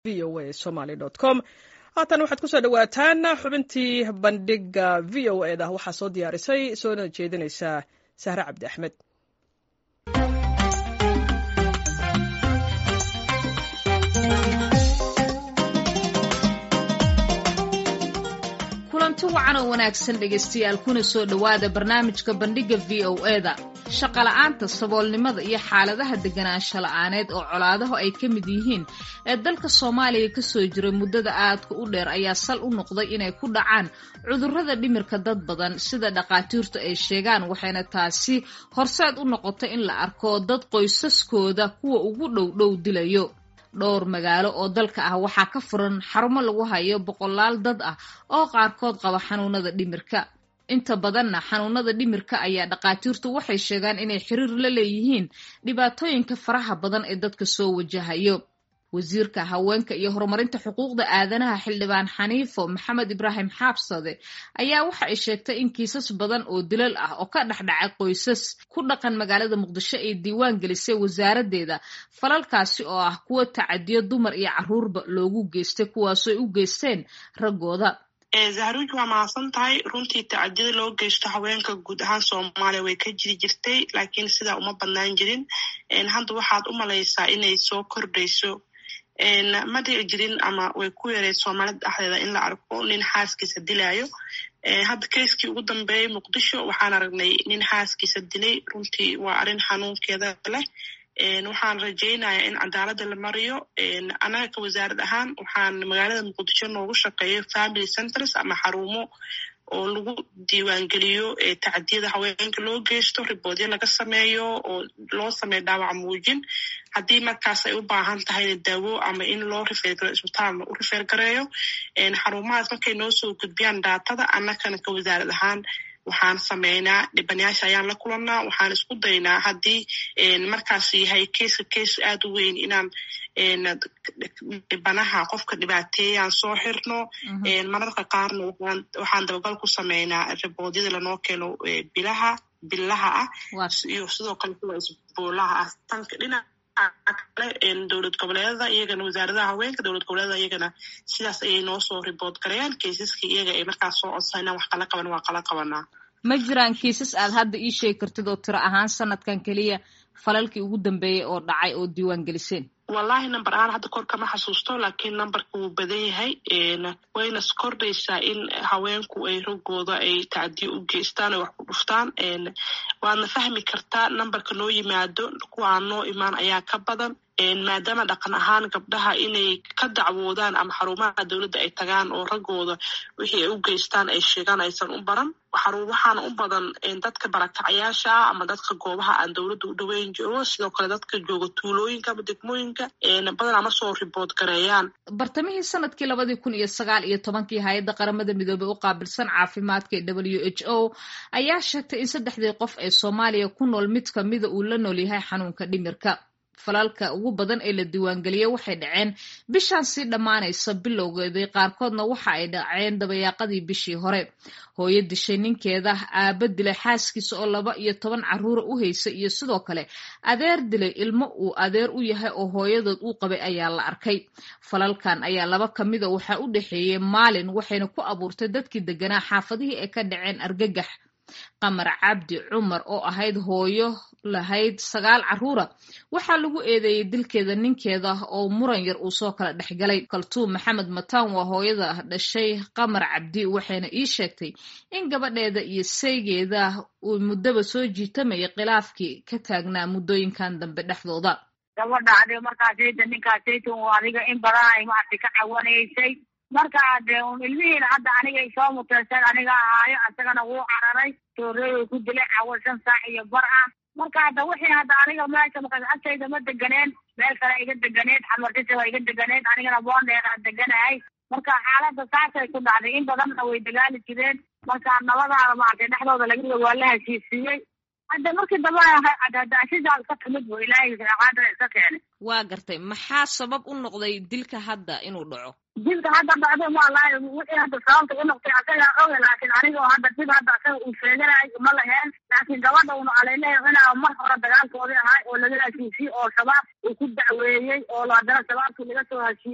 v o a somaly com haatan waxaad kusoo dhawaataan xubintii bandhiga v o e da waxaa soo diyaarisay soona jeedinaysaa sahre cabdi axmed kulanti wacan oo wanaagsan dhegaystayaal kuna soo dhowaada barnaamijka bandhigga v o e da shaqola'aanta saboolnimada iyo xaaladaha deganaansho la'aaneed oo colaadaho ay ka mid yihiin ee dalka soomaaliya ka soo jiray muddada aadka u dheer ayaa sal u noqday inay ku dhacaan cudurrada dhimirka dad badan sida dhakhaatiirtu ay sheegaan waxayna taasi horseed u noqotay in la arko dad qoysaskooda kuwa ugu dhow dhow dilayo dhowr magaalo oo dalka ah waxaa ka furan xarumo lagu hayo boqolaal dad ah oo qaarkood qaba xanuunada dhimirka inta badanna xanuunada dhimirka ayaa dhakhaatiirtu waxay sheegaan inay xiriir la leeyihiin dhibaatooyinka faraha badan ee dadka soo wajahayo wasiirka haweenka iyo horumarinta xuquuqda aadanaha xildhibaan xaniifo maxamed ibraahim xaabsade ayaa waxa ay sheegtay in kiisas badan oo dilal ah oo ka dhexdhacay qoysas ku dhaqan magaalada muqdisho ay diiwaan gelisay wasaaraddeeda falalkaasi oo ah kuwa tacadiyo dumar iyo carruurba loogu geystay kuwaasooy u geysteen raggooda zahruuj waa mahadsan tahay runtii tacadiyada loo geysto haweenka guud ahaan soomaaliya way ka jiri jirtay laakiin sidaa uma badnaan jirin hadda waxaad u malaysaa inay soo kordhayso ma dhici jirin ama way ku yareed soomaalida dhexdeeda in la arko nin xaaskiisa dilaayo hadda keiskii ugu dambeeyey muqdisho waxaan aragnay nin xaaskiisa dilay runtii waa arrin xanuunkeeda leh waxaan rajaynayaa in cadaaladda la mariyo annaga ka wasaarad ahaan waxaan magaalada muqdisho noogu shaqeeyo family centers ama xarumo oo lagu diiwaangeliyo tacadiyada haweenka loo geysto riboodyo laga sameeyo oo loo sameeyo dhaawac muujin haddii markaas ay u baahan tahayna daawo ama in loo rifeergareyo isbitaalna u rifeergareeyo xarumahaas markay noo soo gudbiyaan daatada annakana ka wasaarad ahaan waxaan sameynaa dhibanayaasha ayaan la kulannaa waxaan isku daynaa haddii markaas yahay keiska keis aad u weyn inaan dhibanaha qofka dhibaateeyaan soo xirno mararka qaarna waxaan dabagal ku sameynaa riboodyada lanoo keeno bilaha billaha ah iyo sidoo kale kuwa isboolaha ah tanka dhinaca kale dowlad goboleedada iyagana wasaaradaha haweenka dowlad goboleedada iyagana sidaas ayay noo soo ribood garayaan keisaska iyaga ay markaas soo codsa inaan wax kala qaban waa kala qabanaa ma jiraan kiisas aad hadda ii sheegi kartid oo tiro ahaan sanadkan keliya falalkii ugu dambeeyey oo dhacay oo diiwaan geliseen wallahi number ahaan hadda kor kama xasuusto laakiin numberka wuu badan yahay wayna kordhaysaa in haweenku ay rogooda ay tacdiyo u geystaan ay wax ku dhuftaan waadna fahmi kartaa numberka noo yimaado kuwa aan noo imaan ayaa ka badan maadaama dhaqan ahaan gabdhaha inay ka dacwoodaan ama xarumaha dowladda ay tagaan oo raggooda wixii ay u geystaan ay sheegaan aysan u baran waxaana u badan dadka barakacayaasha ah ama dadka goobaha aan dowladda u dhoweyn joogo sidoo kale dadka jooga tuulooyinka ama degmooyinka badanaa ma soo ribood gareeyaan bartamihii sanadkii labadii kun iyo sagaal iyo tobankii hay-adda qaramada midoobey u qaabilsan caafimaadka ee w h o ayaa sheegtay in saddexdii qof ee soomaaliya ku nool mid kamida uu la nool yahay xanuunka dhimirka falalka ugu badan ee la diiwaangeliyey waxay dhaceen bishaan sii dhammaanaysa bilowgeedii qaarkoodna waxa ay dhaceen dabayaaqadii bishii hore hooyo dishay ninkeeda aaba dilay xaaskiisa oo laba iyo toban carruura u haysa iyo sidoo kale adeer dilay ilmo uu adeer u yahay oo hooyadood uu qabay ayaa la arkay falalkan ayaa laba ka mida waxaa u dhexeeyey maalin waxayna ku abuurtay dadkii deganaa xaafadihii ay ka dhaceen argagax qamar cabdi cumar oo ahayd hooyo lahayd sagaal carruura waxaa lagu eedeeyey dilkeeda ninkeeda oo muran yar uu soo kala dhexgalay kaltuum maxamed mataan waa hooyada dhashay qamar cabdi waxayna ii sheegtay in gabadheeda iyo saygeeda uu muddaba soo jiitamayay khilaafkii ka taagnaa muddooyinkan dambe dhexdooda gabadha ade markaasayda ninkaasayta u adiga in badan ay maartay ka cawanaysay markaa dee un ilmihiina hadda anigay soo muteyseen aniga ahaayo isagana wuu cararay tooreeyay ku dilay cawo shan saac iyo bar ah marka hadda wixii hadda aniga meesha markaas agtayda ma deganeen meel kale iga deganeed xamartisa waa iga deganeed anigana boondheeraa deganahay marka xaaladda saasay ku dhacday in badanna way dagaali jireen marka nabadaada maartay dhexdooda laga waa la heshiisiiyey hadda markii dambe hadaashidaas ka timid bu ilaahay qaadana iska keenay waa gartay maxaa sabab u noqday dilka hadda inuu dhaco dilka hadda dhacdo walahi wixii hadda sababta u noqtay asagaa oga laakiin aniga hadda dib hadda asaga uu sheeganahay ma laheen laakiin gabadha una aleyleha inaa mar hore dagaalkoodii ahay oo laga heshiisiyey oo shabaab uu ku dacweeyey oo haddana shabaabkii laga soo heshiiyey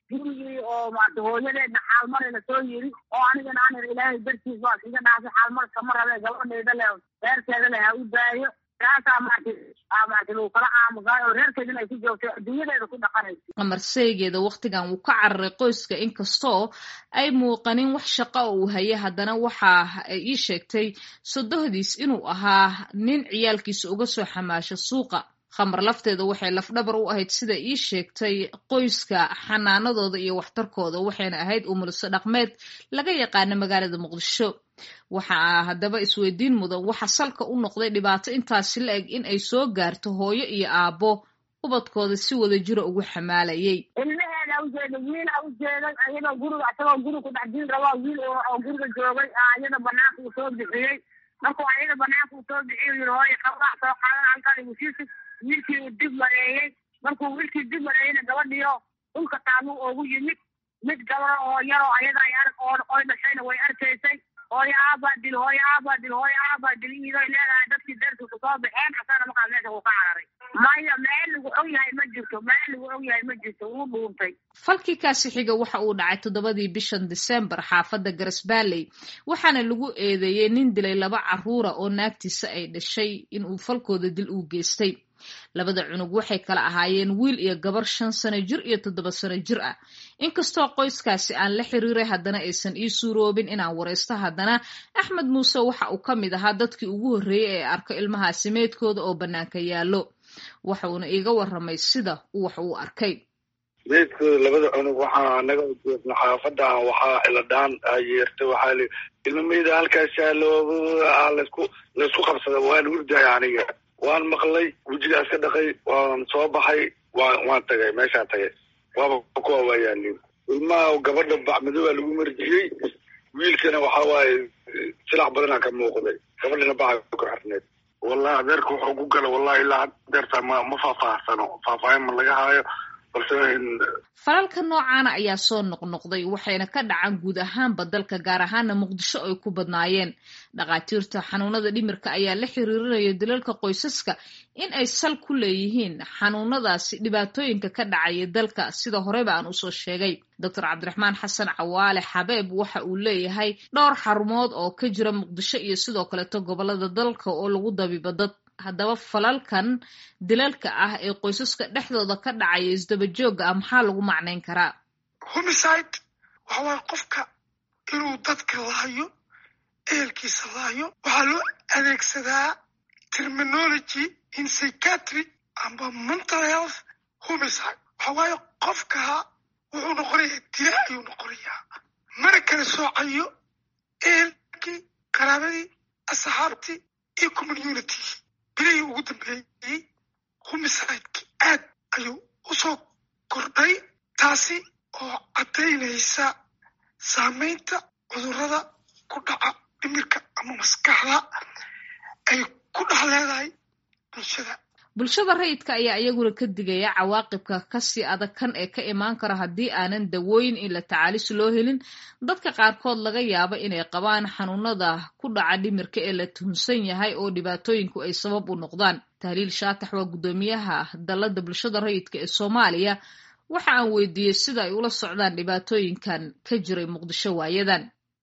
gurigii oo maarata hooyadeedna xaalmari lasoo yiri oo anigana aan ir ilaahay dartiis baa iga dhaafay xaalmar kama rabe gabadhayda le reerkeeda le ha u daayo taasaa maarata maarata lagu kala aamusaay oo reerkeedina ay ku joogtay adduunyadeeda ku dhaqanaysa qamar seegeeda wakhtigan wuu ka cararay qoyska inkastoo ay muuqanin wax shaqo oo uu hayay haddana waxa ay ii sheegtay sodohdiis inuu ahaa nin ciyaalkiisa uga soo xamaasho suuqa khamar lafteeda waxay lafdhabar u ahayd sida ii sheegtay qoyska xanaanadooda iyo waxtarkooda waxayna ahayd umuliso dhaqmeed laga yaqaana magaalada muqdisho waxaa haddaba isweydiin mudan waxa salka u noqday dhibaato intaasi la eg in ay soo gaarto hooyo iyo aabbo ubadkooda si wada jiro ugu xamaalayay ilmaheeda ujeeday wiila ujeeday iyadoo guriga isagoo guri ku dhex jiri rabaa wiil oo guriga joogay iyada banaanka uu soo bixiyey markuu ayada banaanka uu soo bixiy yiri hooyo qabaa soo qaadan halkan ibusiisi wiilkii uu dib mareeyey markuu wiilkii dib mareeyeyna gabadhiyo dhulka taabuu oogu yimid mid gabaro oo yaroo ayada ay arg oo oy dhashayna way arkaysay hooyo aabaa dil hooyo aabaa dil hooyo aabaa dil iidoy leedahay dadkii darsi ku soo baxeen asagana markaas meesha uu ka cararay maya meel lagu og yahay ma jirto meel lagu og yahay ma jirto wuu dhuuntay falkii kaasi xiga waxa uu dhacay toddobadii bishan disembar xaafadda garasbaaley waxaana lagu eedeeyey nin dilay laba carruura oo naagtiisa ay dhashay inuu falkooda dil uu geystay labada cunug waxay kala ahaayeen wiil iyo gabar shan sano jir iyo toddoba sano jir ah inkastoo qoyskaasi aan la xiriiray haddana aysan ii suuroobin inaan waraysto haddana axmed muuse waxa uu ka mid ahaa dadkii ugu horreeyey ee arko ilmahaasi meydkooda oo bannaanka yaallo waxa uuna iiga warramay sida uu wax uu arkay meydkooda labada cunug waxaa naga ujeedna xaafadda waxaa ciladhaan yeertay waxaa li ilma meyda halkaasa loo laysku laysku qabsada waan hurdaya aniga waan maqlay wejigaas ka dhaqay waan soo baxay waan waan tagay meeshaan tagay waaba kuwa waayaalin ilmaha gabadha bacmadowaa lagu marjiyey wiilkana waxa waaye silax badanaa ka muuqday gabadhana baca ku xirneed wallahi adeerka wuxuu ku gala wallahi ilaa adeerta ma ma faahfaahsano faahfaahin ma laga haayo balse falalka noocaana ayaa soo noqnoqday waxayna ka dhacaan guud ahaanba dalka gaar ahaana muqdisho ay ku badnaayeen dhakhaatiirta xanuunada dhimirka ayaa la xiriirinaya dalalka qoysaska in ay sal ku leeyihiin xanuunadaasi dhibaatooyinka ka dhacaya dalka sida horeba aan usoo sheegay doctor cabdiraxmaan xasan cawaale xabeeb waxa uu leeyahay dhowr xarumood oo ka jira muqdisho iyo sidoo kaleeto gobolada dalka oo lagu dabiibo dad haddaba falalkan dilalka ah ee qoysaska dhexdooda ka dhacaya isdabajooga ah maxaa lagu macnayn karaa homicide waxa waaye qofka inuu dadka lahayo ehelkiisa lahayo waxaa loo adeegsadaa terminology in psychiatry amba mental health homicide waxa waaye qofka wuxuu noqonayaa dila ayuu noqonayaa mana kala soocayo ehelkii qaraabadii asxaabtii iyo community bilihii ugu dambeeyey homicideki aad ayuu usoo kordhay taasi oo caddaynaysa saamaynta cudurrada ku dhaca dhimirka ama maskaxda ay ku dhex leedahay bulshada bulshada rayidka ayaa iyaguna ka digaya cawaaqibka kasii adag kan ee ka imaan kara haddii aanan dawooyin in la tacaalis loo helin dadka qaarkood laga yaabo inay qabaan xanuunada ku dhaca dhimirka ee la tuhunsan yahay oo dhibaatooyinku ay sabab u noqdaan tahliil shaatax waa guddoomiyaha dalladda bulshada rayidka ee soomaaliya waxa aan weydiiyey sida ay ula socdaan dhibaatooyinkan ka jiray muqdisho waayadan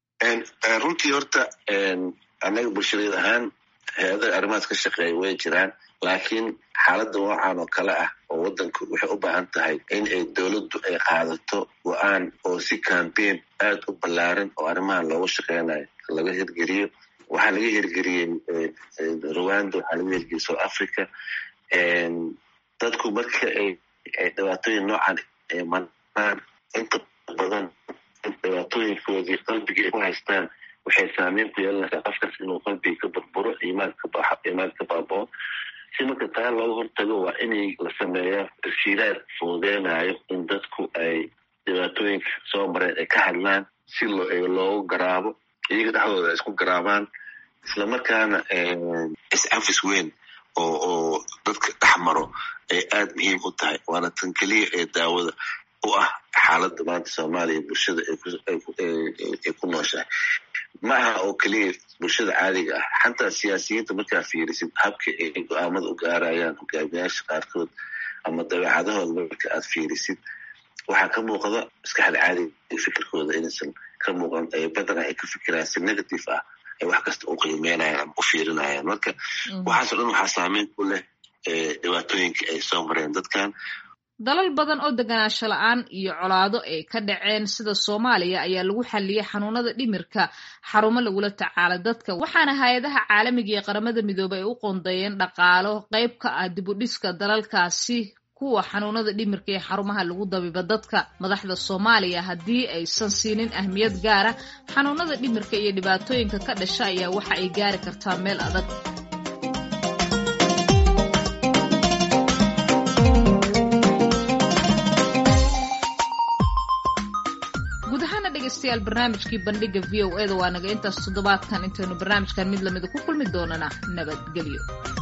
runtii horta annaga bulshadeed ahaan hay-adaha arrimahaas ka shaqeeya way jiraan laakiin xaaladda noocan oo kale ah oo waddanku waxay u baahan tahay in ay dowladdu ay qaadato go-aan oo si cambaign aad u ballaaran oo arrimahan loogu shaqeynayo laga hirgeliyo waxaa laga hirgeliyey rwanda waxaa laga hirgeliyey south africa dadku marka ay dhibaatooyin noocan ay maraan inta badan dhibaatooyinkoodii qalbiga ay ku haystaan waxay saameyn ku yeelanaysaa qofkaas inuu qalbiga ka burburo iimaanka baxo iimaanka baaboo si marka taa looga hortago waa inay la sameeyaa tashiiraad fududeynayo in dadku ay dhibaatooyinka soo mareen ay ka hadlaan si loogu garaabo iyaga dhexdooda ay isku garaabaan islamarkaana is-afis weyn oo oo dadka dhex maro ay aad muhiim u tahay waana tan keliya ee daawada u ah xaaladda maanta soomaaliya bulshada ay ku nooshahay ma aha oo keliya bulshada caadiga ah xataa siyaasiyiinta markaa fiirisid habka ay go-aamada u gaarayaan hogaamiyaasha qaarkood ama dabeecadahooda marka aad fiirisid waxaa ka muuqda maskaxda caadiga fikirkooda inaysan ka muuqan badan ay ka fikirayaan si negative ah ay wax kasta u qiimeynayaan ama u fiirinayaan marka waxaaso dhan waxaa saameyn ku leh dhibaatooyinka ay soo mareen dadkan dalal badan oo deganaansho la-aan iyo colaado ay ka dhaceen sida soomaaliya ayaa lagu xalliyey xanuunada dhimirka xarumo lagula tacaala dadka waxaana hay-adaha caalamiga iyo qaramada midoobey ay u qoondeeyeen dhaqaalo qayb ka ah dibudhiska dalalkaasi kuwa xanuunada dhimirka ee xarumaha lagu dabiba dadka madaxda soomaaliya haddii aysan siinin ahmiyad gaara xanuunada dhimirka iyo dhibaatooyinka ka dhasha ayaa waxa ay gaari kartaa meel adag dhegeystayaal barnaamijkii bandhiga v o eda waa naga intaas toddobaadkan intaynu barnaamijkan mid lamida ku kulmi doonana nabadgelyo